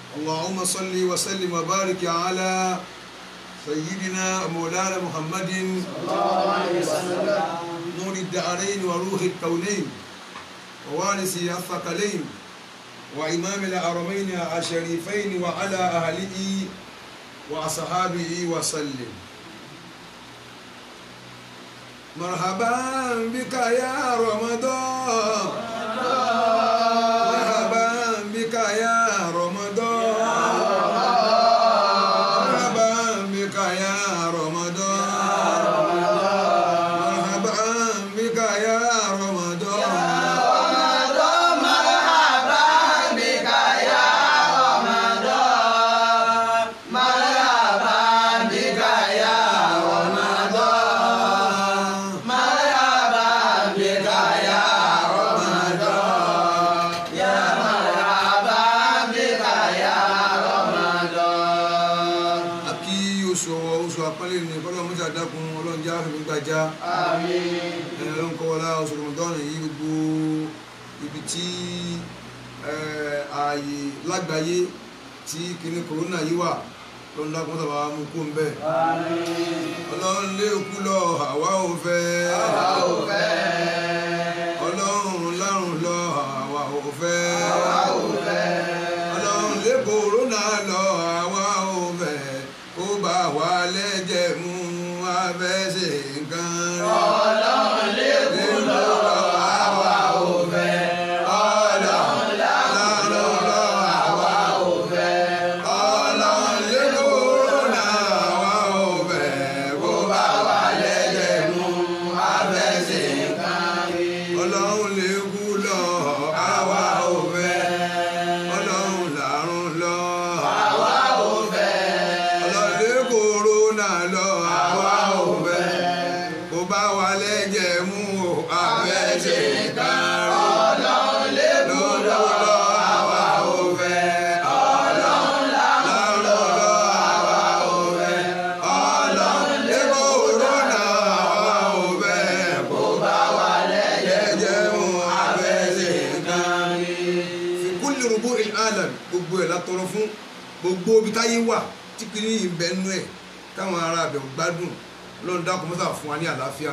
اللهم صل وسلم وبارك على سيدنا مولانا محمد نور الدارين وروح الكونين ووارث الثقلين وإمام الحرمين الشريفين وعلى أهله وأصحابه وسلم مرحبا بك يا رمضان مرحبا بك يا رمضان مرحبا بك يا رمضان مرحبا بك يا رمضان àkí oṣù ọwọ́ oṣù àpọ́nlé ní kọ́lọ́ mọ́tà dákun ọlọ́run já fèmí gbàjá ẹni ọlọ́run kọ́ wọlá oṣù rọmọdọ́nù yìí gbogbo ibi tí eh, ààyè lágbàáyé tí kinní kòrónà yìí wà ọlọ́run dákun mọ́tà bá mú kó ń bẹ̀ ọlọ́run lé òkú lọ àwa ò fẹ́ ọlọ́run lárùn lọ àwa ò fẹ́ ọlọ́run lé kòrónà lọ àwa ò fẹ́ kó bá wa lẹ́jẹ̀ mú abẹ́sẹ̀ nǹkan rẹ̀. ọlọ́run lé kòrónà lọ àwa ò fẹ́ ọlọ́run lárùn lọ àwa ò fẹ́ ọlọ́run lé kòrónà àwa ò fẹ́ kó bá wa lẹ́jẹ̀ mú abẹ́sẹ̀ nǹkan rẹ̀. ọlọ́run lè kú lọ àwa ò fẹ́ ọlọ́run làrùn lọ àwa ò fẹ́ ọlọ́run lè kòrónà lọ àwa ò fẹ́ kó bá wa lẹ́jẹ̀ mú o abẹ́sẹ̀ kan rí ọlọ́run lè kú lọ àwa ò fẹ́ ọlọ́run làrùn lọ àwa ò fẹ́ ọlọ́run lè kòrónà àwa ò fẹ́ kó bá wa lẹ́jẹ̀ mú abẹ́sẹ̀ kan rí fi kulli rubu'il alam gbogbo ẹ̀ látọrọ fún gbogbo ibi táyé wà tí kìíní yìí ń bẹ nú ẹ̀ káwọn ará abẹ gbádùn lọ́nà dákun mọ́sà fún wa ní àlàáfíà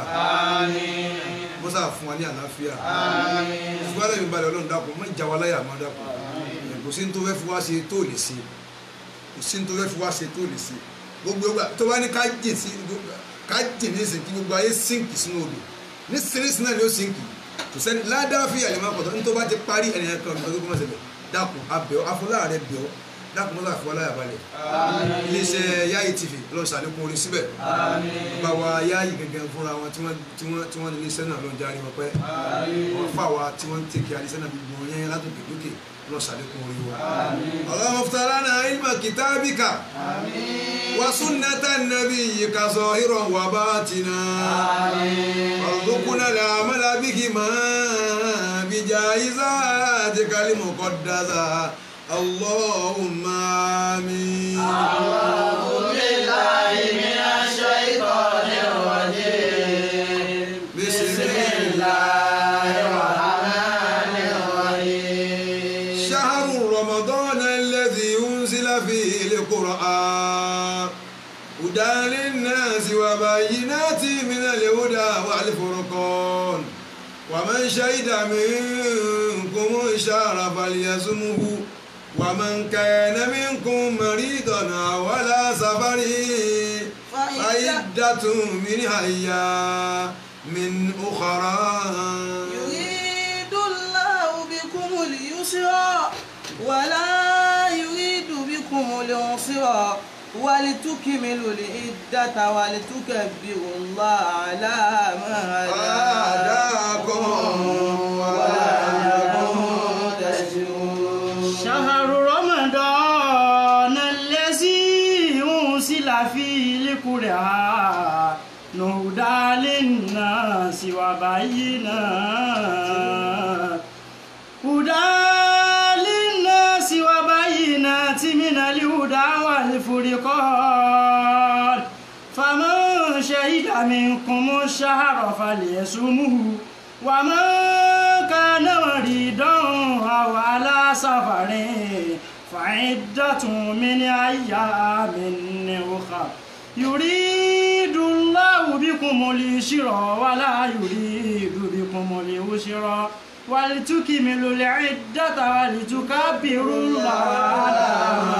mọ́sà fún wa ní àlàáfíà ṣùgbọ́n àlẹ́ mi balẹ̀ ọlọ́run dákun mọ́ ìjà wa láyà mọ́ dákun kò sí ní tó fẹ́ fi wá ṣe tó lè ṣe kò sí ní tó fẹ́ fi wá ṣe tó lè ṣe gbogbo ìgbà tó bá ní ká jìn sí ká jìn ní ìsìn kí gbogbo ayé sínkì sínú odò ní sírísì náà ni ó sínkì kò sẹ́ni ládàáfíà lè má pọ̀tọ́ ní tó bá ti parí ẹnìyàn kan nígbà tó kọ́ mọ́ sẹ́lẹ̀ dákun abẹ́ọ́ afọláàrẹ bẹ́ọ́ dákun mọ́sá fún aláyà balẹ̀ iléeṣẹ́ Yayi TV lọ́n ṣàlékún orin síbẹ̀ bá wa Yayi gẹ́gẹ́ fúnra wọn tí wọ́n tí wọ́n tí wọ́n ní iléeṣẹ́ náà lọ́n járe wọn pẹ́ wọ́n fà wá tí wọ́n ń tẹ̀kẹ́ iléeṣẹ́ náà gbogbo yẹn látòkè lókè lọ́n ṣàlékún orin wọn. Allahumma iftah lana ilma kitabika wa sunnata nabiyyika zahiran wa batina warzuqna al-amala bihima bijaizatika al-muqaddasa Allahumma amin. بسم الله شهر رمضان الذي أنزل فيه القرآن هدى للناس وبينات من الهدى والفرقان ومن شهد منكم الشهر فليصمه ومن كان منكم مريضا أو على سفر فعدة من أيام من أخرى يريد الله بكم اليسر ولا يريد بكم العسر ولتكملوا العدة ولتكبروا الله على ما هداكم ولعلكم تشكرون شهر رمضان الذي أنزل فيه القرآن هدى للناس وبينات هدى للناس وبينات من الهدى والفرقان فمن شهد منكم الشهر فليصمه ومن كان مريضا أو على سفر فعدة من أيام أخر يريد الله بكم اليسر ولا يريد بكم العسر ولتكملوا العدة ولتكبروا الله على ما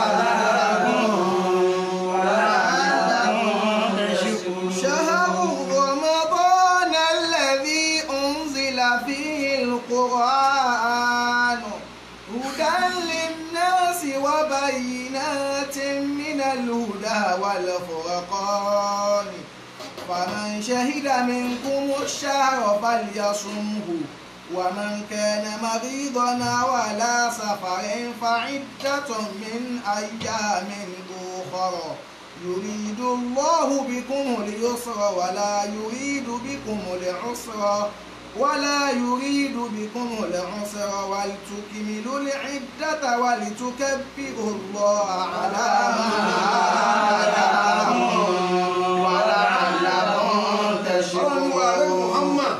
هداكم ولعلكم تشكرون شهر رمضان الذي أنزل فيه القرآن هدى للناس وبينات من الهدى والفرقان فمن شهد منكم الشهر فليصمه ومن كان مريضا ولا سفر فعدة من أيام أخرى يريد الله بكم اليسر ولا يريد بكم العسر ولا يريد بكم العسر ولتكملوا العدة ولتكبروا الله على ما هداكم ولعلكم ọlọ́run wa rẹ̀ تشكرون Muhammad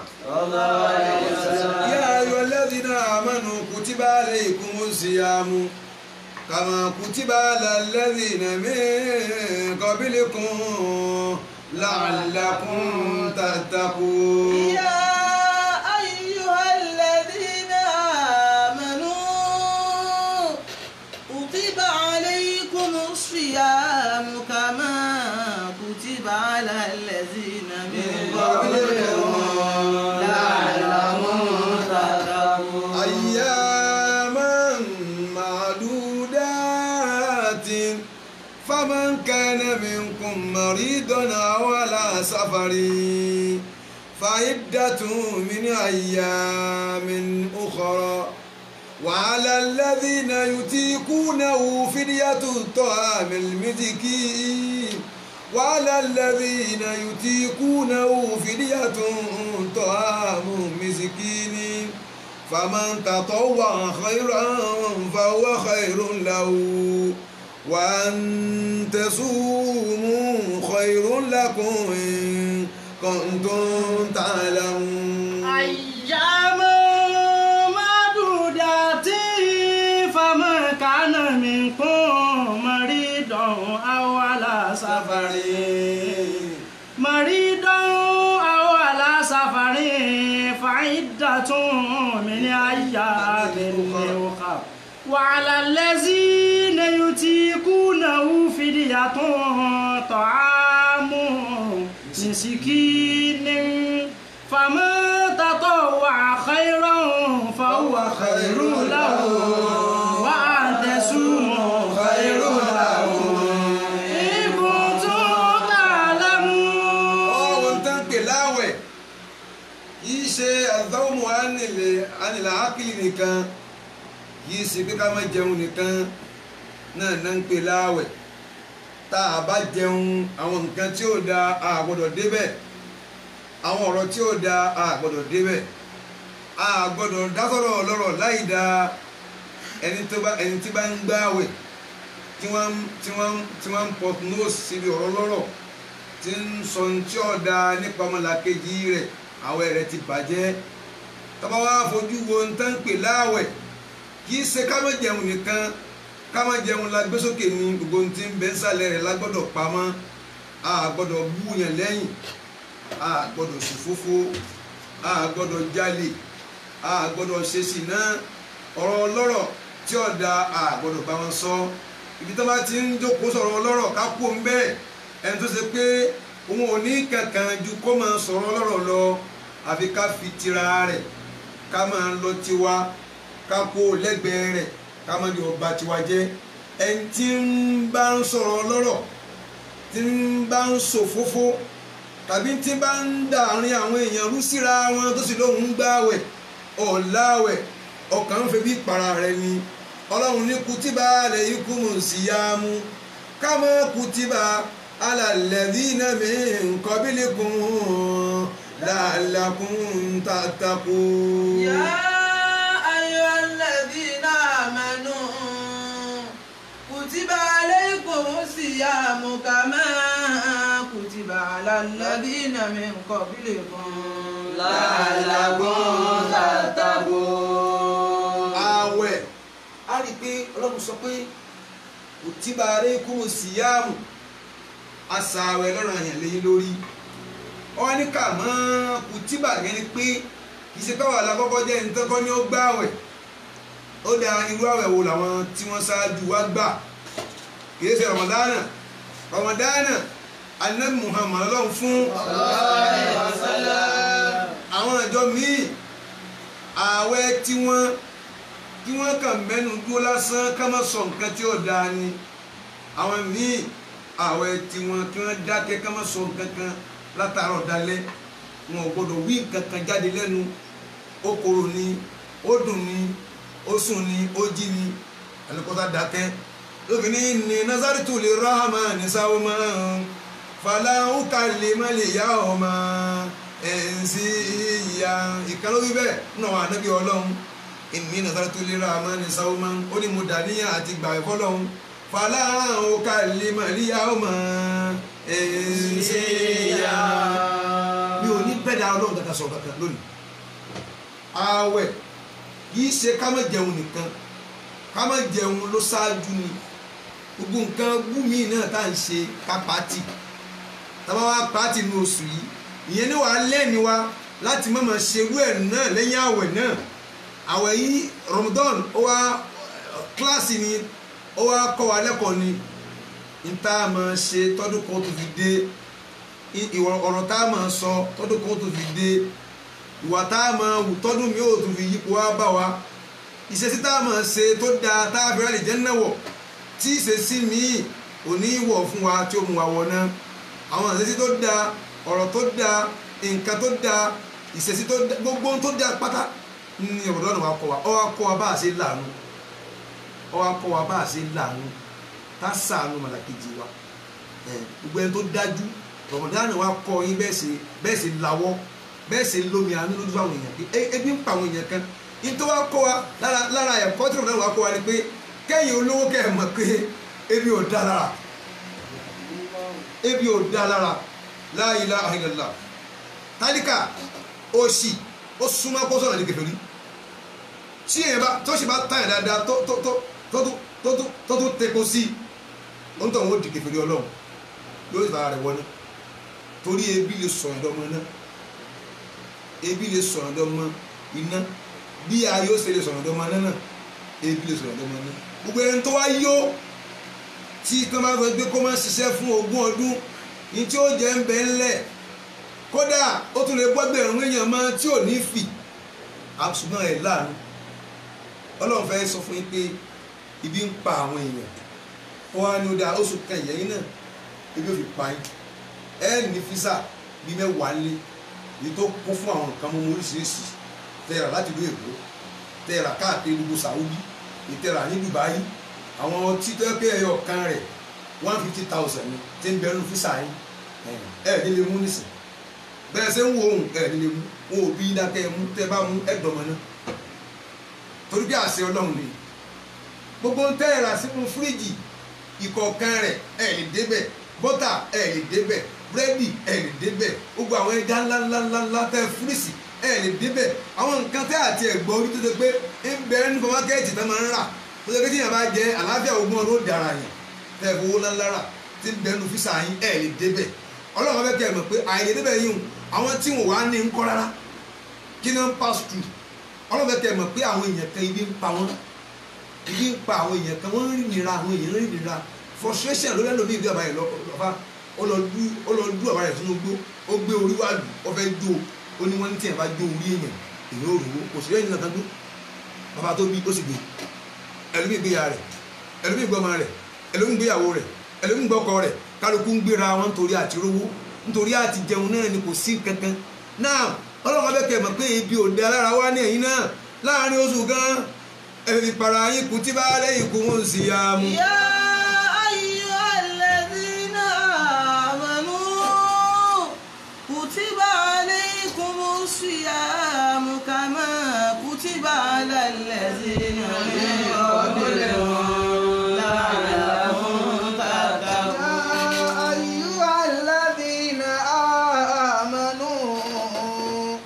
يا أيها الذين آمنوا كتب عليكم الصيام كما كتب على الذين من قبلكم لعلكم تتقون يا أيها الذين آمنوا كتب عليكم الصيام كما كتب على الذين من قبلكم لعلكم تتقون أياما معدودات فمن كان منكم مريضا أو على سفر فعدة من أيام أخرى وعلى الذين يطيقونه فدية طعام المسكين وعلى الذين يطيقونه فدية طعام مسكين فمن تطوع خيرا فهو خير له وأن تصوموا خير لكم إن كنتم تعلمون أياما معدودات فمن كان منكم مريضا أو على سفر مريضا أو على سفر فعدة من أيام أخر وعلى الذين يطيقونه فدية طعام مسكين فمن تطوع خيرا فهو خير له وأن تصوموا خير لكم إن كنتم تعلمون ọ̀hún tán pè láwẹ̀ yìí ṣe àdánwò ánìlẹ̀ ánìlẹ̀ ákìlì nìkan yìí ṣe pé ká má jẹun nìkan náà náà ń pè láwẹ̀ tá a bá jẹun àwọn nǹkan tí ó da a gbọ́dọ̀ débẹ̀ àwọn ọ̀rọ̀ tí ó da a gbọ́dọ̀ débẹ̀ a gbọ́dọ̀ dásọ̀rọ̀ lọ́rọ̀ láì da ẹni tó bá ẹni tí bá ń gbààwẹ̀ tí wọ́n tí wọ́n tí wọ́n ń pọ̀ nose síbi ọ̀rọ̀ lọ́rọ̀ tí ń sọ ohun tí ó da nípa ọmọlàkejì rẹ̀ àwẹ̀ rẹ̀ ti bàjẹ́ tọ́ba wá fojú wo ń tán pè láàwẹ̀ kì í ṣe ká má jẹun nìkan ká má jẹun la gbé sókè ní gbogbo ohun tí ń bẹ nsàlẹ̀ rẹ̀ la gbọ́dọ̀ pamọ́ a gbọ́dọ̀ bú yàn lẹ́yìn a gbọ́dọ̀ ṣòfófó a gbọ́dọ̀ jalè a gbọ́dọ̀ ṣe sìná ọ̀rọ̀ ọlọ́rọ̀ tí ó da a gbọ́dọ̀ bá wọn sọ ibi tó bá ti ń jókòó sọ̀rọ̀ ọlọ́rọ̀ ká kú ń bẹ́ẹ̀ ẹni tó ṣe pé òun ò ní kankan ju kó máa sọ̀rọ̀ ọlọ́rọ̀ lọ àfi ká fi tira rẹ̀ ká máa lọ tiwa ká kó lẹ́gbẹ̀ẹ́ rẹ̀ ká máa yọ ọba tiwa jẹ́ ẹni tí ń bá ń sọ̀rọ̀ ọlọ́rọ̀ tí ń bá ń ṣòfófó tàbí tí bá ń dàárín àwọn èèyàn rú síra wọn tó sì lóun ń gbààwẹ̀ ọ̀làwẹ̀ ọkàn ń fẹ́ bí para rẹ̀ ni ọlọ́run ní kutiba alaykumu siyamu kama kutiba ala alladhina min qablikum la'allakum tattaqun. يا أيها الذين آمنوا كتب عليكم الصيام كما كتب على الذين من قبلكم لعلكم تتقون ààwẹ̀ rí i pé ọlọ́run sọ pé kutiba alaykumu siyamu àṣàwẹ̀ lọ́rọ̀ àyàn lẹ́yìn lórí wọ́n ní kà mọ́ kutiba yẹn ni pé kì í ṣe káwọn alákọ́kọ́ jẹ́ nítọ́kọ́ ní ó gbààwẹ̀ ó da irú àwẹ̀ wo làwọn tí wọ́n ṣáájú wá gbà kì í ṣe ramadana ramadana anabi muhammad ọlọ́run fún àwọn ìjọ míì ààwẹ̀ tí wọ́n tí wọ́n kàn mẹ́nu dúró lásán ká má sọ nǹkan tí ó dáa ni àwọn míì ààwẹ̀ tí wọ́n kí wọ́n dákẹ́ ká má sọ nǹkan kan látàárọ̀ dalẹ́ wọn ò gbọ́dọ̀ wí nǹkan kan jáde lẹ́nu ó korò ni ó dùn ni ó sùn ni ó jí ni ẹnìkọ́tà dákẹ́ lóbìnrin ní nazaritu lè rahama ní sáwọ́mọ́ fàlàhùn kàlẹ́ má lè yá ọmọ ẹ̀ǹsì ìyá ìkàlórí bẹ́ẹ̀ nínú àwọn ànábì ọlọ́run ìní nazaritu lè rahama ní sáwọ́mọ́ ó ní mo dàníyàn àti gbàgbé fọlọ́run fàlàhùn kàlẹ́ má lè yá ọmọ ẹ̀ǹsì ìyá mi ò ní bẹ́ẹ̀ dá ọlọ́run kankan sọ kankan lónìí ààwẹ̀ kì í ṣe ká má jẹun nìkan ká má jẹun ló ṣáájú ni gbogbo nǹkan gúmi náà tá à ń ṣe ká pàtì tábà wá pàtì ní oṣù yìí ìyẹn ní wàá lẹ́ni wa láti má máa ṣerú ẹ̀ náà lẹ́yìn àwẹ̀ náà àwẹ̀ yìí Ramadan ó wá kíláàsì ni ó wá kọ́ wa lẹ́kọ̀ọ́ ni n tá a máa ṣe tọ́dún kan tó fi dé ọ̀rọ̀ tá a máa sọ tọ́dún kan tó fi dé ìwà tá a máa wù tọ́dún mi ò tún fi yípo wá bá wa ìṣesí tá a máa ṣe tó dáa tá a fi rálẹ̀ jẹ́ náà wọ̀ tí ìṣesí míì ò ní wọ̀ fún wa tí ó mú wa wọ̀ náà àwọn ìṣesí tó dáa ọ̀rọ̀ tó dáa nǹkan tó dáa ìṣesí tó dáa gbogbo ohun tó dáa pátá ní ọ̀rọ̀ náà wà kọ́ wa ọ wá kọ́ wa bá a ṣe láàánú ọ wá kọ́ wa bá a ṣe láàánú tá a ṣàánú màlàkejì wa gbogbo ẹni tó dájú rọ̀mọ̀dánù wa kọ́ yín bẹ́ẹ̀ ṣe bẹ́ẹ̀ ṣe lawọ́ bẹ́ẹ̀ ṣe lómi àánú lójú àwọn èèyàn pé ebi ń pa àwọn èèyàn kan nítorí wàá kọ́ wa lára lára ẹ̀kọ́ tí rọ̀mọ̀dánù wa kọ́ wa ni pé kẹ́yìn olówó kẹ́ ẹ̀ mọ̀ pé ebi ò dá lára ebi ò dá lára la ilaha illallah tálíkà òṣì ó súnmọ́ kó sọ̀rọ̀ ní kẹfẹ́ rí tí èèyàn bá tó ṣe bá táyà dáadáa tó tó tó tó tó tó tó tó tepo sí ó ń tọ̀ wọ́n di kẹfẹ́ rí ọlọ́run yóò fara rẹ̀ wọná torí ebi lè sọ̀rọ̀ dọ́mọ náà ebi lè sọ̀rọ̀ dọ́mọ iná bí ayé ó ṣe lè sọ̀rọ̀ dọ́mọ náà náà ebi lè sọ̀rọ̀ dọ́mọ náà gbogbo ẹni tó wá yó tí tó máa sọ pé kó máa ṣiṣẹ́ fún ogún ọdún ní tí ó jẹ́ ń bẹ ńlẹ̀ kódà ó tún lè gbọ́gbẹ̀rún èèyàn mọ́ tí ò ní fì ṣùgbọ́n ẹ̀ láàánú ọlọ́run fẹ́ sọ fún yín pé ibi ń pa àwọn èèyàn wọn á ní ó dáa oṣù kan ìyẹn náà ebi ò fi pa yín ẹ ní físà bíi mẹ́wàá lé èyí tó kún fún àwọn nǹkan mọ́mọ́ oríṣiríṣi tẹ̀ra láti ìlú èkó tẹ̀ra káàkiri gbogbo Saudi ìtẹ̀ra ní Dubai àwọn títọ́ pé ẹyọ kan rẹ̀ one fifty thousand ni tí ń bẹnu físà yín ẹ ní lè mú nísìn bẹ́ẹ̀ ṣe ń wo ohun ẹ ní lè mú wọn ò bí dákẹ́ mú tẹ́ bá mú ẹ̀dọ̀mọ náà torí bí àṣẹ Ọlọ́run ni gbogbo ń tẹ̀ra sínú fíríjì ìkọ̀ọ̀kan rẹ̀ ẹ lè débẹ̀ bọ́tà ẹ lè débẹ̀ búrẹ́dì ẹ lè débẹ̀ gbogbo àwọn ẹja ńláńláńlá tẹ fúrìsì ẹ lè débẹ̀ àwọn nǹkan tẹ́ àti ẹ̀gbọ́n orí tó ṣe pé ń bẹ ní fọmákẹ́ẹ̀tì tó máa ń rà tó ṣe pé tíyàn bá jẹ àlàáfíà ogún ọdún ó dára yẹn tẹ ẹ fowó ńláńlá rà tí ń bẹnu físà yín ẹ lè débẹ̀ ọlọ́run bẹ́ẹ̀ kẹ́ ẹ mọ̀ pé àìlè débẹ̀ yìí àwọn tí wọn wá ní ń kọ́ rárá kí ni wọ́n pass through ọlọ́run bẹ́ẹ̀ kẹ́ ẹ mọ̀ pé àwọn èèyàn kan ibi ń pa wọ́n ibi ń pa àwọn èèyàn kan wọ́n ń rí nira àwọn èèyàn ń rí nira frustration lórí ẹlòmíì bí ọba yẹn lọ́fà ó lọ dú ó lọ dú ọba yẹn sínú gbó ó gbé orí wá lù ó fẹ́ jó ó ní wọ́n ní tí yẹn bá jó orí èèyàn èèyàn ò rò ó kò sí lẹ́yìn nǹkan dún bàbá tó bí ó sì gbé ẹlòmíì gbé ya rẹ̀ ẹlòmíì gbé ọmọ rẹ̀ ẹlòmíì gbé ìyàwó rẹ̀ ẹlòmíì gbé ọkọ rẹ̀ kálukú ń gbéra wọn nítorí àti rówó nítorí àti jẹun náà ni kò sí kankan náà ọlọ́run abẹ́kẹ̀ mọ̀ pé ibi òde alára wá ní ẹ̀yìn náà láàrin oṣù gan ẹ̀fì para yín kú tí bá lẹ́yìn kú wọn sì yá mu. يا أيها الذين آمنوا كتب عليكم الصيام كما كتب على الذين من قبلكم لعلكم تتقون أيها الذين آمنوا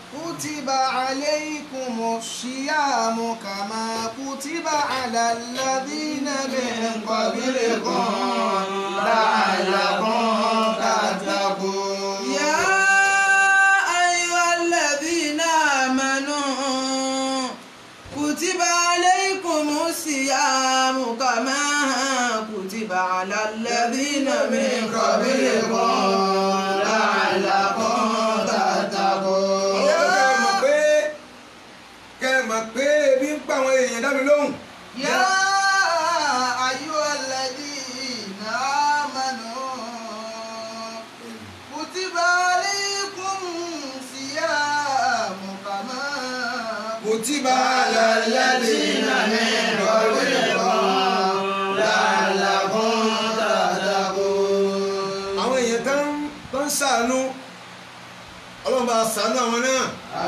كتب عليكم الصيام كما كتب على الذين قبلكم لعلكم تتقون يا أيها الذين آمنوا كتب عليكم الصيام كما كتب على الذين من قبلكم لعلكم تتقون kẹ́ ẹ mọ̀ pé kẹ́ ẹ mọ̀ pé ebi ń pa àwọn èèyàn dá mi lóhùn. يا أيها الذين آمنوا كتب عليكم صيام كما كتب على الذين من قبلكم لعلكم تتقون àwọn èèyàn tó ń tó ń ṣàánú ọlọ́run bá ṣàánú àwọn náà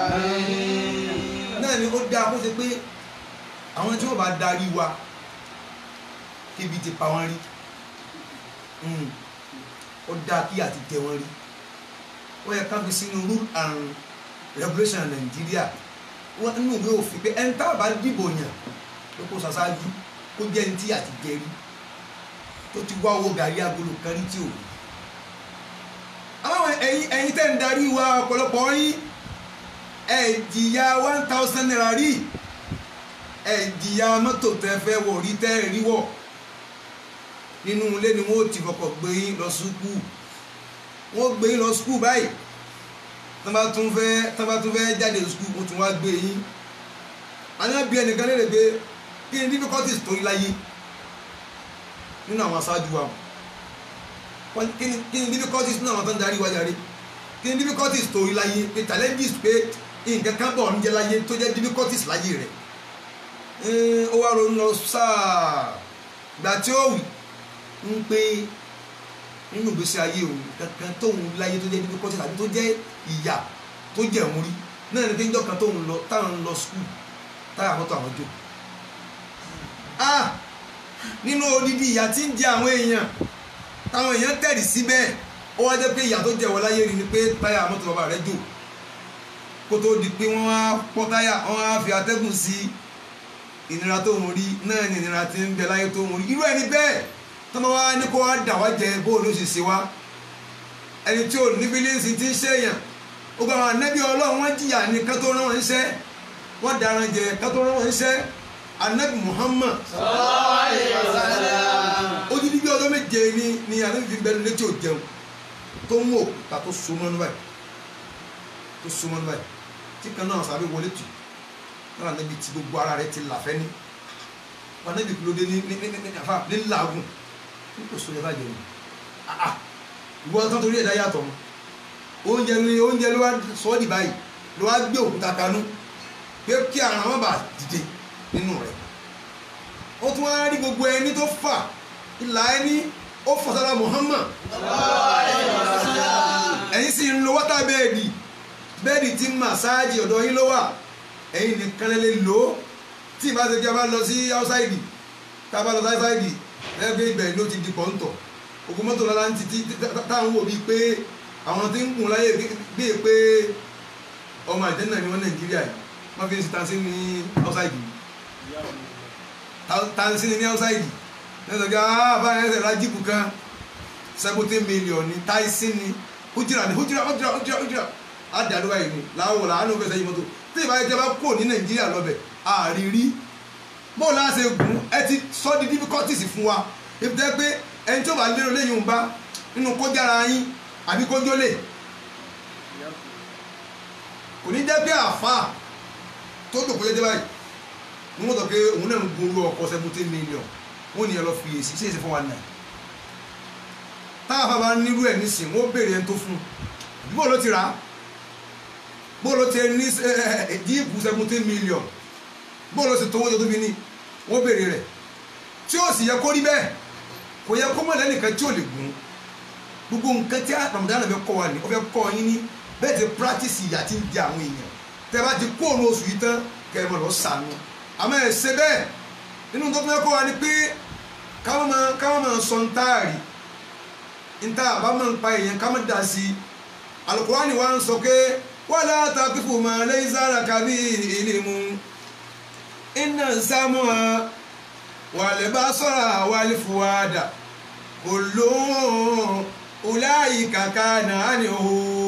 náà ni ó dáa kó ṣe pé àwọn tí wọ́n bá darí wa kébi ti pa wọ́n rí Mm. ó dáa kí àti jẹ wọ́n rí ó yẹ ká fi sínú rule and regulation nàìjíríà wọ́n nínú ìwé òfin pé ẹni tá a bá dìbò yàn ló kó ṣaṣáájú kó jẹ́ ní tí àti jẹ rí tó ti wá owó gàrí agolo kan rí tí ò rí àwọn ẹ̀yin ẹ̀yin tẹ́ ń darí wa ọ̀pọ̀lọpọ̀ yín ẹ̀ jìyà one thousand naira rí ẹ̀ jìyà mọ́tò tẹ́ fẹ́ wọ̀ rí tẹ́ rí wọ̀ nínú ilé ni wọ́n ti fọkọ̀ gbé yín lọ sùkúù wọ́n gbé yín lọ sùkúù báyìí tọ́ bá tún fẹ́ tọ́ bá tún fẹ́ jáde sùkúù wọ́n tún wá gbé yín àwọn bí ẹnìkan lè rè pé kí ni difficulties tó rí láyé nínú àwọn aṣáájú wa wọ́n kí ni kí ni difficulties nínú àwọn tó ń darí wa jàre kí ni difficulties tó rí láyé pé challenges pé nǹkan kan bọ̀ ń jẹ́ láyé tó jẹ́ difficulties láyé rẹ̀ ó wá ronú lọ sáà gbà tí ó wì ń pé nínú ìgbésí ayé òun kankan tóun láyé tó jẹ́ difficulties àbí tó jẹ́ ìyà tó jẹ́ òun rí náà ní pé níjọ́ kan tóun lọ táwọn lọ school táyà mọ́tò àwọn jò ah nínú odidi ìyà tí ń jẹ àwọn èèyàn táwọn èèyàn tẹ̀rì síbẹ̀ ó wá jẹ́ pé ìyà tó jẹ wọ́n láyé rí ni pé táyà mọ́tò bàbá rẹ̀ jò kó tó di pé wọ́n á pọ́ táyà wọ́n á fi atẹ́gùn sí ìnira tó ń rí náà ni ìnira tí ń bẹ láyé tó ń rí irú ẹni bẹ́ẹ̀ tọ́mọ wa ní kó wá dà wá jẹ bóun ló ṣe ṣe wá ẹni tí ò ní bílíǹsì ti ń ṣèyàn ó gba àwọn anẹ́bí ọlọ́run wọ́n jìyà ní kátó rán wọn iṣẹ́ wọ́n daran jẹ kátó rán wọn iṣẹ́ anabi muhammad odidi bí ọjọ́ méje ni ni anabi fi bẹnu létí ò jẹun tó mú òkúta tó so mọ́nú báyìí tó so mọ́nú báyìí tí kan náà sábẹ́ wọlé tù náà anabi ti gbogbo ara rẹ̀ ti làfẹ́ ní anabi kúló dé ní ní ní ní àfa ní làágùn ní kò so yẹ bá jẹun ah ah ìwọ tán torí ẹ̀dá yàtọ̀ mọ́ oúnjẹ ni oúnjẹ ló wá sọ ọ́ dì báyìí ló wá gbé òkúta kanú pé kí àwọn ọmọ bá dìde nínú rẹ̀ ó tún wá rí gbogbo ẹni tó fà ìlà ẹni ó fà sára Muhammad ẹ̀yin sì ń lo wọ́tà bẹ́ẹ̀dì bẹ́ẹ̀dì tí màsáàjì ọ̀dọ̀ yín ló wà ẹ̀yin nìkan lè lò ó tí ìbá ṣe kí a bá lọ sí áúsáìdì tá a bá lọ sí áúsáìdì ẹgbẹ́ ibẹ̀ ló ti di pọ́ńtọ̀ ògùn mọ́tò lọ́la ń títí táwọn wò bíi pé àwọn tí ń gùn láyé bíi pé ọmọ àjẹ́nà ni wọ́n Nàìjíríà yìí wọ́n fi ń ṣe tansi ní áúsáìdì tansi ní áúsáìdì lẹ́sọ̀ kí àbáyé ẹsẹ̀ ra jíìpù kan seventeen million ní táìsì ní hujira ní hujira hujira hujira hujira àdàlúwà yìí ni láwọ̀ làánú fẹsẹ̀ yìí mọ́tò tí ìbáyé jẹ́ bá kó ní Nàìjíríà lọ́bẹ̀ àrírí bóò láṣẹ gùn ẹ ti sọ di difficulties fún wa ibi tẹ́ pé ẹni tí ó bá lérò lẹ́yìn òun bá nínú kójára yín àbí kójó lè kò ní jẹ́ pé àfáà tó dòkó jẹ́jẹ́ báyìí ní wọ́n tọ́ pé òun náà ń gun owó ọkọ̀ seventeen million wọ́n ní ẹ lọ fi èsì ṣèṣe fún wa náà táwọn afá bá nírú ẹ̀ nísìn wọ́n béèrè ẹni tó fún un bó ló ti rà á bó ló ti ní jíìpù seventeen million bó ló ti tówó tó tóbi ní wọ́n béèrè rẹ̀ tí ó sì yẹ kó rí bẹ́ẹ̀ kò yẹ kó mọ̀ lẹ́nìkan tí ò lè gùn gbogbo nǹkan tí Ramadan fẹ́ kọ́ wa ní ó fẹ́ kọ́ yín ní bẹ́ẹ̀ ti practice ìyà tí ń di àwọn èèyàn tẹ́ bá ti kó òun oṣù yìí tán kẹ́ ẹ mọ̀ lọ sànú àmọ́ ẹ̀ ṣe bẹ́ẹ̀ nínú tó fẹ́ kọ́ wa ni pé káwọn máa káwọn máa sọ ntaari nta àbámọ̀ ń pa èèyàn káwọn dà sí i Al-Qur'ani wa ń sọ pé wala taqifu ma laysa laka bihi ilmun inna sam'a والبصر والفؤاد كل أولئك كان عنه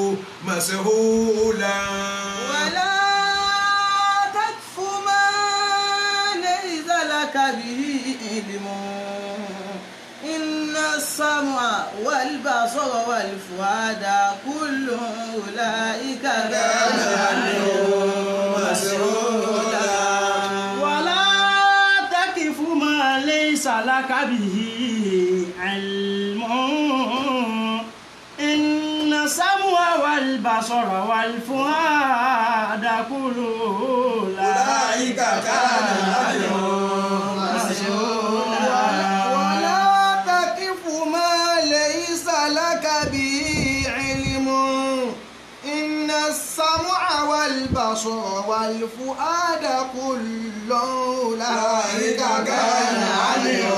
مسؤولا ولا تكف ما ليس لك به علم إن السمع والبصر والفؤاد كل أولئك كان عنه مسؤولا ولا تقف ما ليس لك به علم إن السمع والبصر والفؤاد كل أولئك كان عنه مسؤولا ولا تقف ما ليس لك به علم إن السمع والبصر والفؤاد كل أولئك كان عنه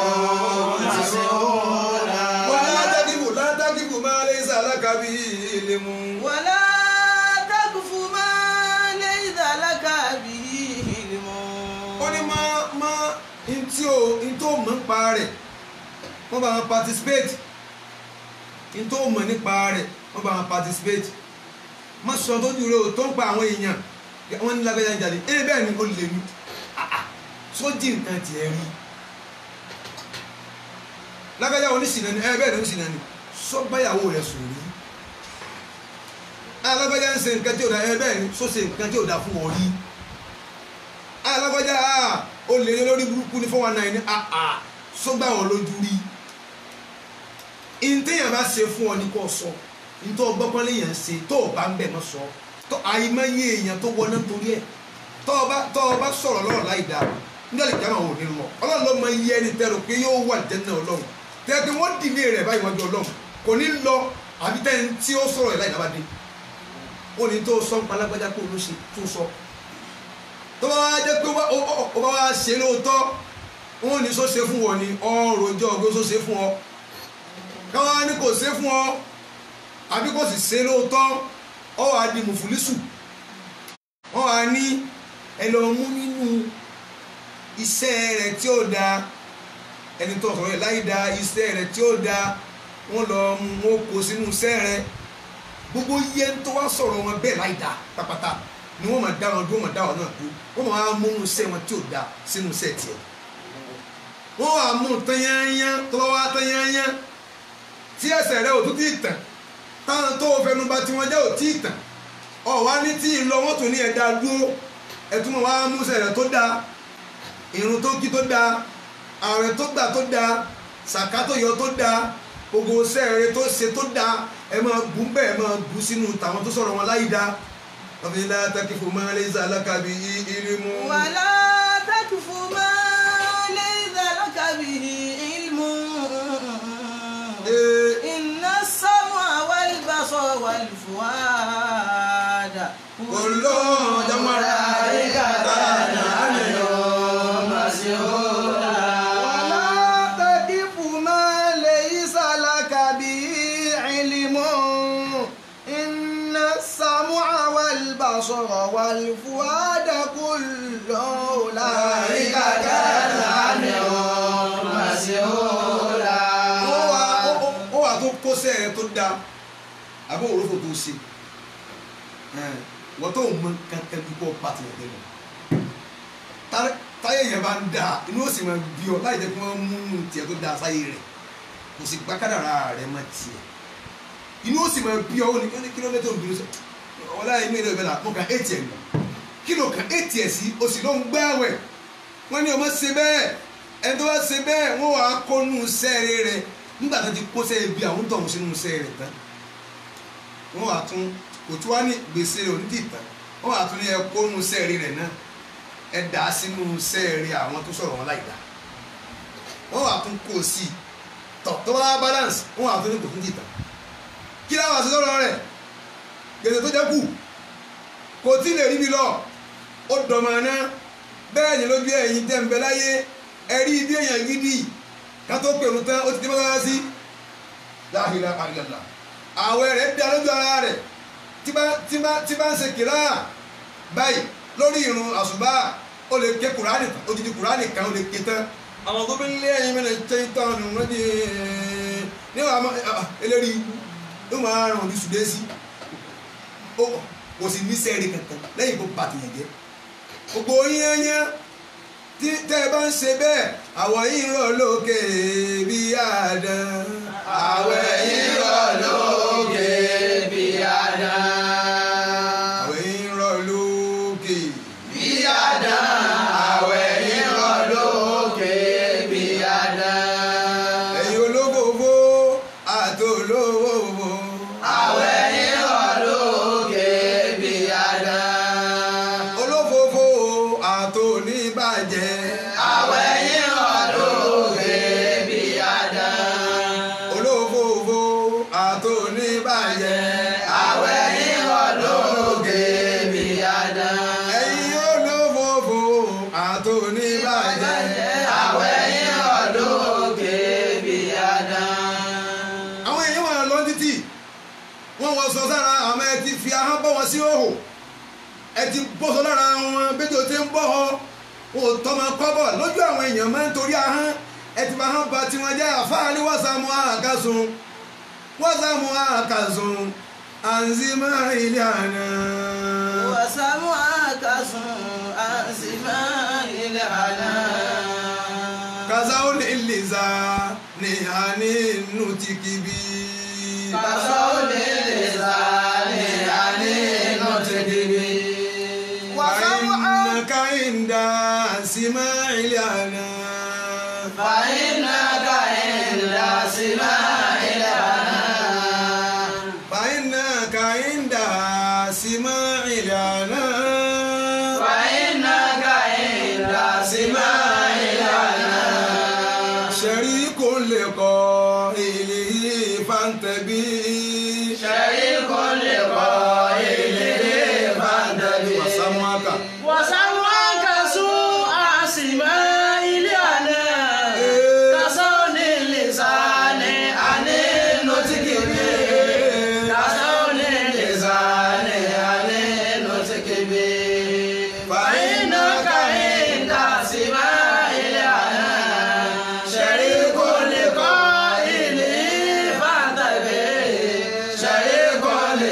مسؤولا ولا تقف لا تقف ما ليس لك به علم ولا تقف ما ليس لك به علم ó ní má má ntí o ntí o mọ̀ nípa rẹ̀ wọ́n bá wọn participate ntí o mọ̀ nípa rẹ̀ wọ́n bá wọn participate má sọ tó dúró o tó ń pa àwọn èèyàn wọ́n ní lágbájá ń jáde ẹ bẹ́ẹ̀ ni ó lè mí sójì nǹkan tiẹ̀ rí lágbájá oníṣìnà ni ẹ bẹ́ẹ̀ ni oníṣìnà ni sọ́gbáyàwó rẹ̀ sùn rí alágbájá ń ṣe nǹkan tí ò da ẹ bẹ́ẹ̀ ni sọ ṣe nǹkan tí ò da fún ọ rí alágbájá o lè ní lórí burúkú ní fọwọ́n náà ní àà sọ́gbà wọn lójú rí ìntẹ́yàn bá ṣe fún ọ ní kò sọ ntọ́ gbọ́pọ́n léèyàn ṣe tó o bá ń bẹ̀ mọ́ sọ tó àìmọye èèyàn tó wọná torí ẹ̀ tọ́ ọ bá tọ́ ọ bá sọ̀rọ̀ lọ́rọ̀ láì dáa nígbà lè jáwọ́ òní lọ ọlọ́run ló mọ iye ẹni tẹ́rù pé yóò wà jẹ́nà ọlọ́run tẹ́tí wọ́n dìlé rẹ̀ báyìí wájú ọlọ́run kò ní lọ àbí tẹ́ni tí ó sọ̀rọ̀ ẹ̀ láì dábàdé ó ní tó sọ ń palágbájá kó ló ṣe tó sọ tó bá wá jẹ́ pé ó bá- ó ó- ó bá wá ṣe lóòótọ́ wọn ò ní sọ ṣe fún wọn ni ọrọ̀ ọjọ́ ọgbẹ́ sọ ṣe fún ọ káwọn á ní kò ṣe fún ọ àbí kò sì ṣe lóòótọ́ ọ wàá di mùfúlísù wọn wàá ní ẹ lọ mú nínú iṣẹ́ rẹ̀ tí ó da ẹni tó sọ̀rọ̀ ẹ̀ láì da iṣẹ́ rẹ̀ tí ó da wọn lọ mú wọn kó sínú iṣẹ́ rẹ̀ gbogbo yẹ tó wá sọ̀rọ̀ wọn bẹ́ẹ̀ láì da pápátá ni wọ́n máa dá wọn dúró wọ́n máa dá wọn náà dúró wọ́n máa mú inú iṣẹ́ wọn tí ò da sínú iṣẹ́ tiẹ̀ wọ́n wà mú tanyanya tó bá wá tanyanya tí ẹsẹ̀ rẹ̀ ò tún tí ì tàn táwọn tó fẹnu bà tí wọ́n jẹ́ ò tí ì tàn ọ̀ wá ní tí ì lọ wọ́n tún ní ẹ̀dá dúró ẹ̀tún wọn wá mú iṣẹ́ rẹ̀ tó da irun tó kí tó da ààrẹ tó gbà tó da sàká tó yọ tó da gbogbo iṣẹ́ rẹ̀ tó ṣe tó da ẹ máa bù bẹ́ẹ̀ ẹ máa bù sínú tàwọn tó sọ̀rọ̀ wọn láyìí da wọ́n fi láyà takifu máa lè zà lákàbí ilimu. ولا تكف ما ليس لك به علم Ee, إن السمع والبصر والفؤاد كل أولئك كان عنه ولا تقف ما ليس لك به علم إن السمع والبصر والفؤاد كل أولئك كان عنه مسؤولا ó wà ó- ó- ó wà tó kóṣẹ́ rẹ tó dáa àbí òrófò tó ṣe Ẹn, wọ́n tó mọ kankan bí kò bá tilẹ̀ dé lọ. Tá- táyé yẹn bá ń dáa inú ó sì máa bí ọ láì jẹ́ kí wọ́n mú un tiẹ̀ tó dáa sáyé rẹ̀ kò sì gbá kádàrá rẹ̀ má tiẹ̀ inú ó sì máa bí ọ ó ní ní kílómítà òbí sọ ọ̀la inú ilé ìbẹ̀là mo kàn éètì ẹ̀ nù kí ló kàn éètì ẹ̀ sí o sì ló ń gbáwẹ̀ wọ́n ní ọmọ ṣe bẹ́ẹ̀ ẹni tó bá ṣe bẹ́ẹ̀ wọ́n wàá kó nù sẹ́ẹ̀rẹ́ rẹ̀ nígbà tó ti kó sẹ́ẹ̀ bí àwọn tó ń sínú sẹ́ẹ̀ rẹ̀ tán wọ́n wàá tún kò tí wàá ní gbèsè rẹ̀ òní tìtàn wọ́n wàá tún ní ẹ kó nù sẹ́ẹ̀rẹ́ rẹ̀ náà ẹ dà á sínú sẹ́ẹ̀rẹ́ àwọn tó sọ̀rọ̀ wọn láì dá wọ́n wàá tún kó sí i tọ̀ tó bá balance wọ́n wàá tún ní kò tún tìtàn kí láwọn àti sọ̀rọ̀ rẹ̀ gbèsè tó jẹ́ kù kò tí lè rí mi lọ ó dọ̀mọ̀ náà bẹ́ẹ̀ ni lójú ẹ̀yin tẹ́ ń bẹ láyé ẹ̀rí bí èèyàn gidi ká tó pèrò tán ó ti dé mọ́tàlá sí láhìlá àríyànlá àwẹ̀ rẹ̀ dá lójú ara rẹ̀ tí bá tí bá tí bá ń ṣe kìlá báyìí lórí irun àṣùbà ó lè ké kùránì tán odidi kùránì kan ó lè ké tán àwọn tó bí ń lé ẹyin mẹ́rin tẹ́ tán wọ́n di níwọ̀n àmọ́ eléri ikú ló máa ràn ní sùdẹ́sì ó kò sì ní sẹ́ẹ̀rì kankan lẹ́yìn kó bàtìyàn jẹ́ gbogbo yín yẹn tí tẹ́ ẹ bá ń ṣe bẹ́ẹ̀ àwọ̀ yìí rọ̀ lókè bí àdán àwẹ̀ yìí rọ̀ lókè bí àdán. àwọ̀ yìí rọ̀ lókè bí àdán. àwẹ̀ yìí rọ̀ lókè bí àdán. ẹ̀yin olófòfó àti olówó àwẹ̀ yìí rọ̀ lókè bí àdán. olófòfó àti oníbàjẹ́ àwẹ̀ yìí rọ̀ lókè bí àdán. olófòfó àti oníbàjẹ́ àwẹ̀ yìí rọ̀ lókè bí àdán. ẹ̀yin olófòfó àti oníbàjẹ́. àwẹ̀ yìí rọ̀ lókè bí àdán. àwọn èèyàn wà lọ títì wọ́n wọ́n sọ sára àmọ́ ẹ ti fi ahọ́n bọ́ wọn sí òhò ẹ ti bọ́sọ lára wọn bẹ́jọ́ tí ń bọ́ ọ wọn ò tọ́mọ kọ́bọ̀ lójú àwọn èèyàn máa ń torí ahọ́n ẹ ti fi ahọ́n ba tiwọn jẹ́ àfáàní wàsàmù àkàsùn wàsàmù àkàsùn àǹzímà ilé àná. وسمعك عن سماع العنان kàzáwó lè lè za ní àní nù tí kìbí. كصول اللسان عن نطقه فإنك عند سماع الأنا فإنك عند سماع العنان فإنك عند سماع الأنا فإنك عند سماع العنان شريك لقائله فانتبه شريك لقائله فانتبه وسمعك وسمعك سوء سماع العنان كصون اللسان عن النطق به كصون اللسان عن النطق به فإنك عند سماع العنان شريك لقائله فانتبه شريك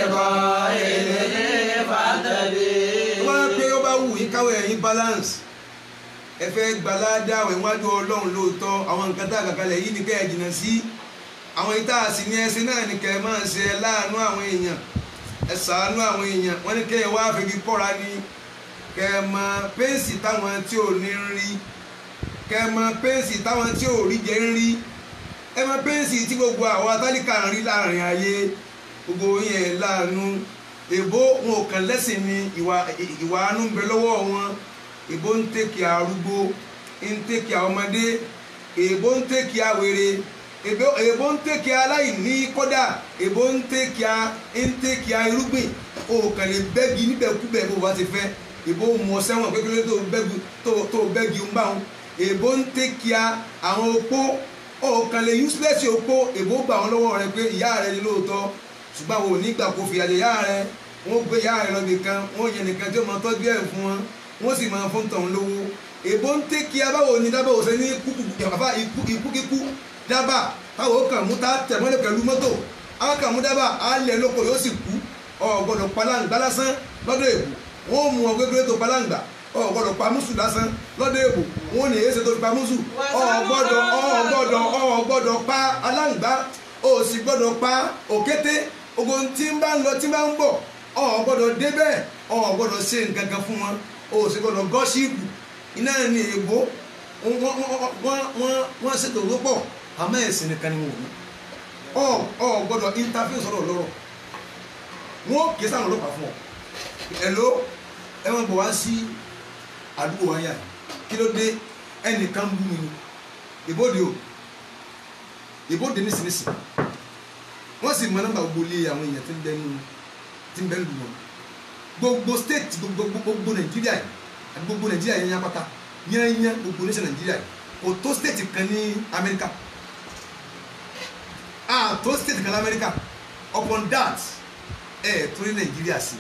لقائله فانتبه wọ́n pé ó bá wù yín káwé ẹ̀yin balance ẹ fẹ́ gbalada àwọn ìwájú ọlọ́run lóòótọ́ àwọn nǹkan tá a kà kalẹ̀ yìí ni kẹ́ ẹ jìnnà sí àwọn ìta àsì ní ẹsìn náà ni kẹ́ ẹ máa ṣe ẹ láàánú àwọn èèyàn ẹ ṣàánú àwọn èèyàn wọ́n ní kẹ́ ẹ wá febi kọ́ra ni kẹ́ ẹ mọ pẹ́ǹsì táwọn tí ò ní ń rí kẹ́ ẹ mọ pẹ́ǹsì táwọn tí ò rí jẹ́ ń rí ẹ mọ pẹ́ǹsì tí gbogbo àwọn atálíkà ń rí láàrin ayé gbogbo yẹn láàánú èbó wọn ò kàn lẹ́sìn ni ìwà ìwà àánú ń bẹ lọ́wọ́ wọn èbó ń tẹ̀kì arúgbó ń tẹ̀kì ọmọdé èbó ń tẹ̀kì àwèrè èbó èbó ń tẹ̀kì aláìní kódà èbó ń tẹ̀kì ń tẹ̀kì irúgbìn o kàn lè bẹ́gi níbẹ̀kúbẹ̀ bó bá ti fẹ́ èbó mọ sẹ́wọ̀n kékeré tó bẹ́gi tó tó bẹ́gi ń bá wọn èbó ń tẹ̀kì àwọn opó o kàn lè useless opó èbó gbà wọn lọ́wọ́ rẹ pé ìyá rẹ ni lóòótọ́ ṣùgbọ́n àwọn onígbà kò fi àjẹ ìyá rẹ wọ́n gbé ìyá rẹ lọ nìkan wọ́n yẹ nìkan tí ó máa tọ́jú ẹ̀ fún wọn wọ́n sì máa fún tọ̀hún lówó èbó ń tẹ́ kí abáwo ni dábàá òsè ní kúkú ikú ikú kíkú dábàá táwọn ó kàn mú tá tẹ̀ mọ́lẹ̀ pẹ̀lú mọ́tò àwọn kàn mú dábàá á lẹ̀ lóko yóò sì kú ọ̀gbọ́dọ̀ palangba lásán lọ́dọ̀ èbò wọ́n mú ọ gbégbé tó palangba ọ̀gbọ́dọ̀ pa mùsù lásán lọ́dọ̀ èbò wọ́n ní èsè tó fi pa mùsù ọ̀gbọ́dọ̀ ọ̀gbọ́dọ̀ ọ̀gbọ́dọ̀ pa alangba o sì gbọ́dọ̀ pa òkété ogun tí ń bá ń lọ tí ń bá ń bọ̀ o gbọ́dọ̀ débẹ̀ o gbọ́dọ̀ ṣe nǹkan kan fún wọn o sì gbọ́dọ̀ gọ́ṣíìpù iná ní ègbó wọ́n ṣètò owó pọ̀ àmọ́ ẹ̀sìn nìkan ni wọ́n ní ọ ọ gbọ́dọ̀ interview sọ̀rọ̀ lọ́rọ̀ wọn kì í sáwọn ọlọ́pàá fún ọ ẹ̀ló ẹ wọ́n bọ̀ wá sí àdúgbò wáyà kí ló dé ẹnìkan bú mi ìbòdì o ìbòdì nísìnyìísì wọ́n sì mọ nọ́mbà gbogbo ilé àwọn èèyàn tí ń bẹ nínú tí ń bẹ lù wọn gbogbo state gbogbo gbogbo nàìjíríà yìí àti gbogbo nàìjíríà yẹn yẹn pátá yẹn yẹn gbogbo nation nàìjíríà yìí kò tó state kan ní amẹ́ríkà ah tó state kan ní amẹ́ríkà upon that ẹ̀ tó ní nàìjíríà sí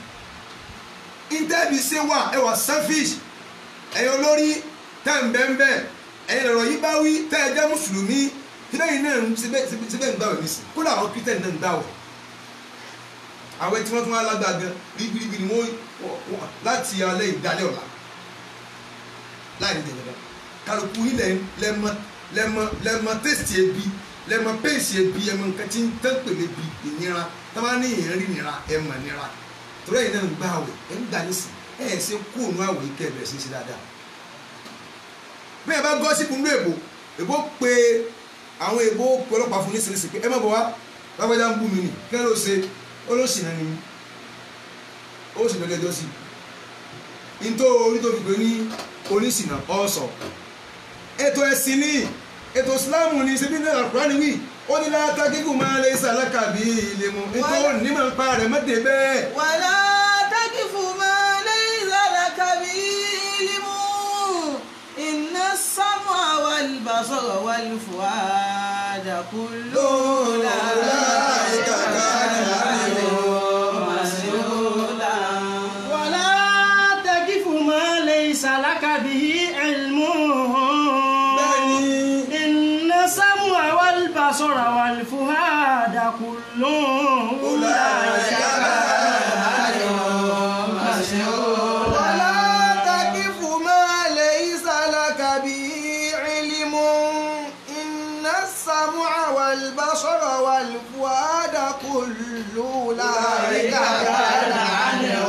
interview ṣe wà ẹ wà selfish ẹ̀yin olórí tẹ̀ ń bẹ́ẹ̀ bẹ́ẹ̀ ẹ̀yin lọ̀rọ̀ yìí bá wí tẹ́ ẹ jẹ́ mùsùlùmí síbẹ̀ yìí náà ń síbẹ̀ síbẹ̀ ń gbàwẹ̀ nísì kódà àwọn kírísítẹ̀nì náà ń gbàwẹ̀ àwẹ̀ tí wọ́n tún wá lágbàá gan ríbiríbi ni wọ́n wọ́n- láti alẹ́ ìdálẹ́ ọ̀la láì ní tẹ̀lé kálukú yìí lẹ- lẹ́mọ lẹ́mọ lẹ́mọ tẹ́sítì ebi lẹ́mọ pèsè ebi ẹmọ nǹkan tí ń tẹ́ pèlè bi ìnira tábà ní ìyẹn rí nira ẹmọ nira torí ẹ̀yin náà ń gbà àwẹ̀ ẹ̀ ń gbà nísì ẹ̀ ẹ̀ ṣe kú òun àwẹ̀ yìí kẹ́ ẹ̀ bẹ̀rẹ̀ sí í ṣe dáadáa bí ẹ bá gọ́ sí ibùdó èbò èbó pe àwọn èbó pe ọlọ́pàá fún nísinsìnyí pé ẹ má bọ̀ wá lágbájá ń bú mi nì kí ẹ ló ṣe ó ló sì náà ni ó sì lọ́jọ́ ẹjọ́ sí i ntó orí tó fi pé ní oníṣìnà ọ̀sọ̀ ètò ẹ̀sìn ní ètò ìsìláàmù ní ṣe bí ní àkùránì wí ó ní láta kíkù máa lè sàlákà bí ilé mu ètò onímọ̀ nípa rẹ̀ mọ́tẹ́ bẹ́ẹ̀ ولا تقف ما ليس لك به علم إن السمع والبصر والفؤاد كل أولئك كان عنه مسؤولا ولا تقف ما ليس لك به علم إن السمع والبصر والفؤاد كل أولئك ولا تقف ما ليس لك به علم إن السمع والبصر والفؤاد كل أولئك كان عنه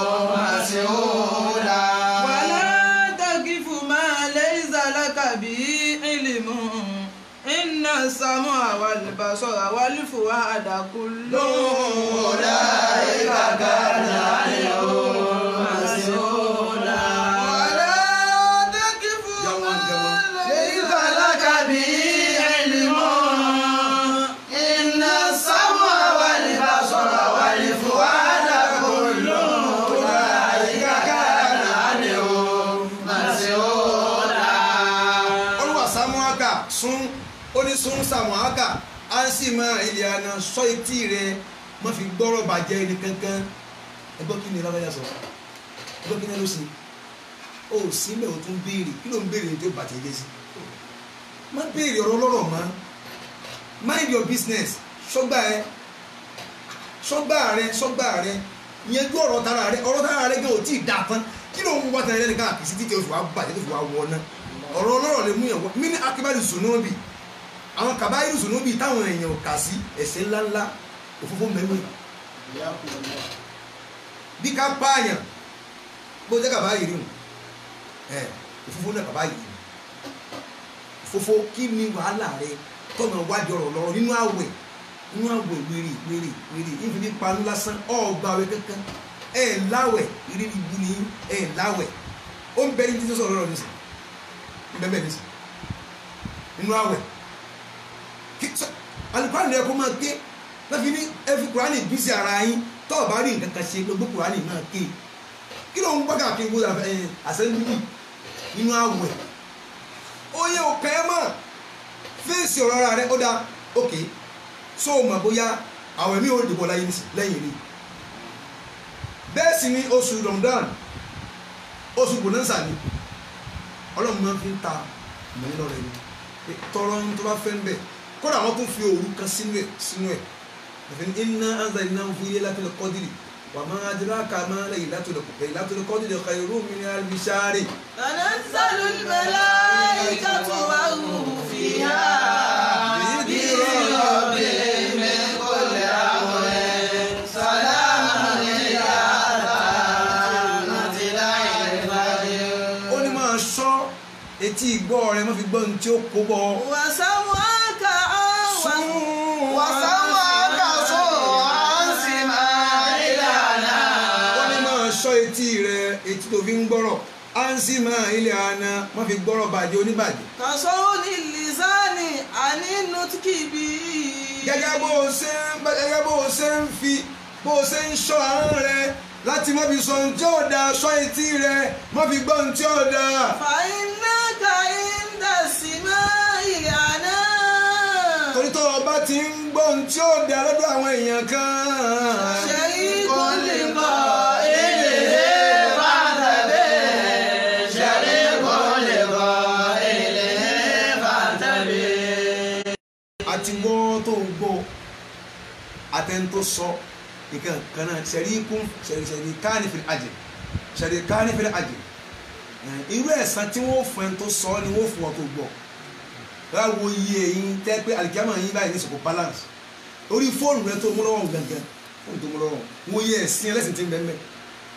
مسؤولا ولا تقف ما ليس لك به علم إن السمع والبصر والفؤاد كل أولئك كان عنه مسؤولا ولا تقف ما ليس لك به علم إن السمع والبصر والفؤاد كل أولئك كان عنه مسؤولا olúwa samuaka sún ó ní sún samuaka á sì máa ilé àná sọ etí rẹ má fi gbọ́rọ̀ bàjẹ́ ẹni kankan ẹgbọ́ kí ni lábẹ́yà sọ ẹgbọ́ kí ni ló ṣe ó sí mẹ́ o tún béèrè kí ló ń béèrè tó bàjẹ́ jẹ́ sí má béèrè ọ̀rọ̀ lọ́rọ̀ mọ́ mind your business sọ́gbà ẹ sọ́gbà rẹ sọ́gbà rẹ yanjú ọ̀rọ̀ tara rẹ ọ̀rọ̀ tara rẹ gan ò tí ì dáa tán kí ló ń wá tara rẹ nìkan àkìsí títí oṣù wa bàjẹ́ tó fi wá wọ náà ọ̀rọ̀ ọlọ́rọ̀ lè mú yàn wọ́n mí ní akébálì zunubi àwọn kàbáyé zunubi táwọn èèyàn ò kà sí ẹ̀ṣẹ̀ ńláńlá òfófó mẹ́wẹ́ bí ká pààyàn bó jẹ́ kàbáyé rí wọn ẹ̀ òfófó náà kàbáyé rí òfófó kí ni wàhálà rẹ tọ́nà wájú ọ̀rọ̀ lọ́rọ̀ nínú àwẹ̀ nínú àwẹ̀ wèrè wèrè wèrè ìfi ní panu lásán ọ̀gbà àwẹ̀ kankan ẹ̀ láwẹ̀ ìrírí ibu ni ẹ̀ láwẹ̀ ó ń bẹ ní títí sọ̀rọ̀ lọ́rọ̀ nísìnyí bẹ́ẹ̀ ní sọ inú àwẹ̀ alukóran yẹ kó máa ké láfi ní ẹfi kurani bí sí ara yín tó o bá rí nǹkan kan ṣe gbogbo kurani máa ké kí ló ń gbọ́ káàkiri wo àṣẹ́yìnbí inú àwẹ̀ ó yẹ òkè ẹ mọ̀ fèsì ọ̀rọ̀ ara rẹ ó dáa òkè so o mọ̀ bóyá àwẹ̀ mi ò dìbò láyé lẹ́yìn rí bẹ́ẹ̀ sì ni oṣù Ramadan oṣù bonanza ni ọlọ́run máa fi ń ta mọ̀ nínú rẹ̀ ni tọrọ ń tó bá fẹ́ ń bẹ̀ kódà wọ́n tún fi òru kan sínú ẹ̀ sínú ẹ̀ ẹ̀fẹ̀ iná anza iná ń fi ilé látọ̀lẹ̀ kọ́dìrì wà máa adúláka máa lẹ́yìn látọ̀lẹ̀ kọ́dìrì khairu min alfi shahri. تنزل الملائكة والروح فيها بإذن ربهم من كل أمر سلام هي حتى مطلع الفجر ó ní máa ṣọ́ etí ìgbọ́ rẹ má fi gbọ́ ohun tí ó kó bọ́ وسمعك عن وسمعك صرعا سماعنا ó ní máa ṣọ́ etí rẹ etí tó fi ń gbọ́rọ̀ ánsì máa ilé àná má fi gbọ́rọ̀ bàjẹ́ oníbàjẹ́ كصون اللسان عن النطق به gẹ́gẹ́ bó o ṣe ń gẹ́gẹ́ bó o ṣe ń fi bó o ṣe ń ṣọ́ ahọ́n rẹ láti má fi sọ ohun tí ó dáa ṣọ́ etí rẹ má fi gbọ́ ohun tí ó dáa. فإنك عند السماع لعنى torí tó o bá ti ń gbọ́ ohun tí ó dáa lọ́dọ̀ àwọn èèyàn kan. شريك لقائله بعد به شريك لقائله àti gbọ́ tó gbọ́ àtẹ̀ntó sọ nǹkan kan náà ṣẹ̀rí kún ṣẹ̀rí ṣẹ̀rí kánífìlì àjẹ́ ṣẹ̀rí kánífìlì àjẹ́ irú ẹ̀san tí wọ́n fún ẹni tó sọ ni wọ́n fún ọ tó gbọ́ báwo iye yín tẹ́ pé alikiyama yín báyìí ní sọ̀kò balance orí fóònù rẹ tó mú lọ́wọ́ gangan fóònù tó mú lọ́wọ́ wọ́n yẹ ẹ̀sìn ẹlẹ́sìn tí ń bẹ́ẹ̀ mẹ́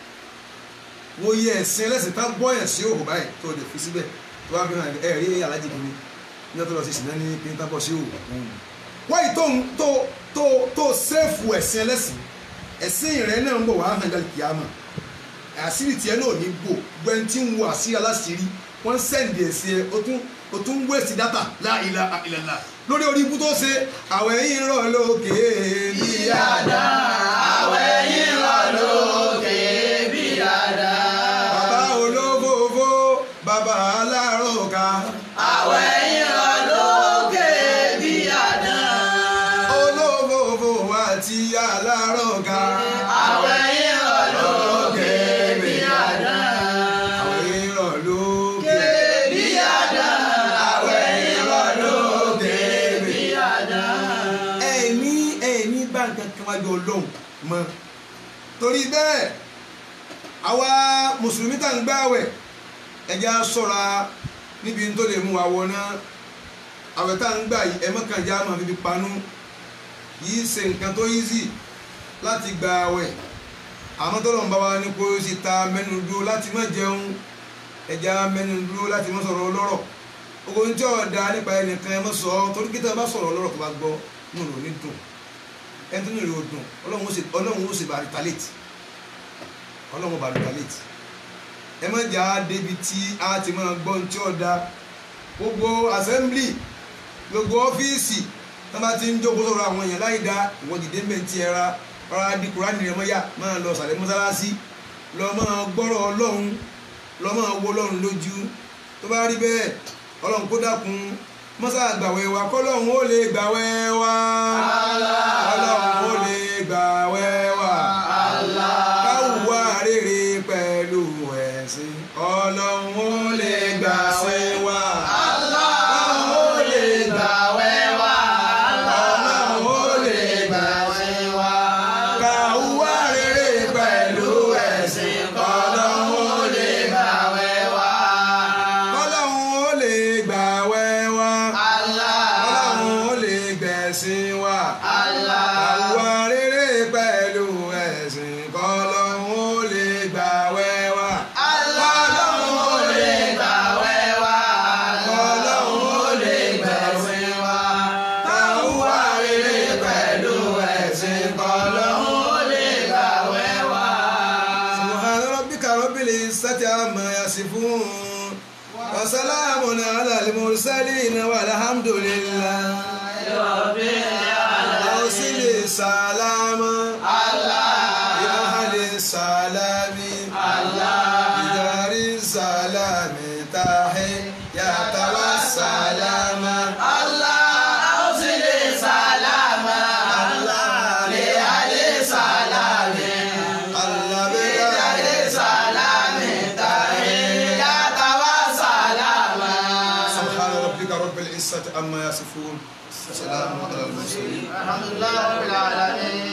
wọ́n yẹ ẹ̀sìn ẹlẹ́sìn tá bọ́yàn sí òhò báyìí tó lè fi síbẹ̀ tó wá fi hàn ẹ̀ rí alájì kìíní ní ọ̀tọ̀ lọ sí ìsìn náà ní pínpín bọ́ sí òhò wọ́n yìí tó tó tó tó sẹ́ẹ̀fù ẹ̀sìn ẹlẹ́sìn ẹ̀sìn rẹ náà ń bọ̀ wá hàn dálì kìámà àṣírí tiẹ̀ náà ní gbò gbẹ́ntì ń wo àṣírí aláṣírí wọ́n sẹ́ǹdì ẹ̀sìn ẹ̀ o tún o tún wéèsì dátà láìla ìlànà lórí orí ibú tó ṣe àwẹ̀ yìí ń rọ̀ lókè bí Yàdá àwẹ̀ yìí rọ̀ lókè bí yàdá. bàbá olófòfó bàbá aláròkà Àwẹ̀ yìí rọ̀ lókè bí yàdá. olófòfó àti aláròkà Àwẹ̀ yìí rọ̀ lókè bí yàdá. àwẹ̀ yìí ń rọ̀ lókè Bí yàdá. Àwẹ̀ yìí rọ̀ lókè bí yàdá. ẹ̀mí ẹ̀mí bá nǹkan kan wájú ọlọ́run mọ́ torí bẹ́ẹ̀ àwa mùsùlùmí tá à ń gbààwẹ̀ ẹ̀jẹ̀ á ṣọ́ra níbi tó lè mú wa wọná àwẹ̀ tá à ń gbà yìí ẹ̀mọ́kànjá máa fi fi panú yìí ṣe nǹkan tó easy láti gba àwẹ̀ àmọ́ tó lọ́n bá wa ní kó o sì ta mẹ́nu dúró láti má jẹun ẹ̀jẹ̀ á mẹ́nu dúró láti má sọ̀rọ̀ ọlọ́rọ̀ ogun tí ọ̀dà nípa ẹnìkan ẹ mọ́ sọ ọ́ torí kí tẹ́ ẹ bá sọ̀rọ̀ ọlọ́rọ̀ tó bá gbọ́ nínú rò ní dùn ẹni tó ní rò dùn ọlọ́run ó sì ọlọ́run ó sì bá retaliate ọlọ́run ó bá retaliate ẹ má jà á débi tí a ti máa gbọ́ ní tí ọ̀dà gbogbo assembly gbogbo ọ́fíìsì tó bá ti ń jókòó sọ̀rọ̀ àwọn èèyàn láì dá ìwọ́n dìde ń bẹ̀ ń ti ẹra ọ̀rọ̀ di kùránì rẹ̀ mọ́yà máa lọ sàlẹ̀ mọ́sálásí lọ máa gbọ́rọ̀ ọlọ́run lọ máa wo ọlọ́run lójú tó bá rí bẹ́ẹ̀ ọlọ́run kó dákun mọ́sá gbàwẹ̀ wa kọ́lọ́run ó lè gbàwẹ̀ wa ọlọ́run ó lè gbàwẹ̀ wa káwùwá rere pẹ̀lú ẹ̀sìn ọlọ́run ó lè gbàwẹ̀ wa ọlọ́run ó lè Gbàwẹ̀ wá. ọlọ́run ó lè Gbàwẹ̀ wá. káwùwá rere pẹ̀lú ẹ̀sìn ọlọ́run ó lè Gbàwẹ̀ wá. ọlọ́run ó lè gbàwẹ̀ wa. Allah. ọlọ́run ó lè gbẹ̀sìn wa. Allah. àwa rere pẹ̀lú ẹ̀sìn kọ́lọ́run ó lè gbàwẹ̀ wa. Ọlọ́run ó lè gbàwẹ̀ wá. Ọlọ́run ó lè gbàwẹ̀ wá. àwa rere Pẹ̀lú ẹ̀sìn kọ́lọ́run ó lè gbàwẹ̀ wá. subhana rabbika rabbil izzati amma yasifun. wa salamun ala al-mursalin walhamdulillah. awsili salama. ya ahli salami. بدار السلام تحية والسلام Allah awsili salama. Li ali salami. الله Ali بدار salami. Tahiyyata wa salama. سبحان ربك رب العزة عما يصفون وسلام على المرسلين Alhamdulillah rabbil alamin.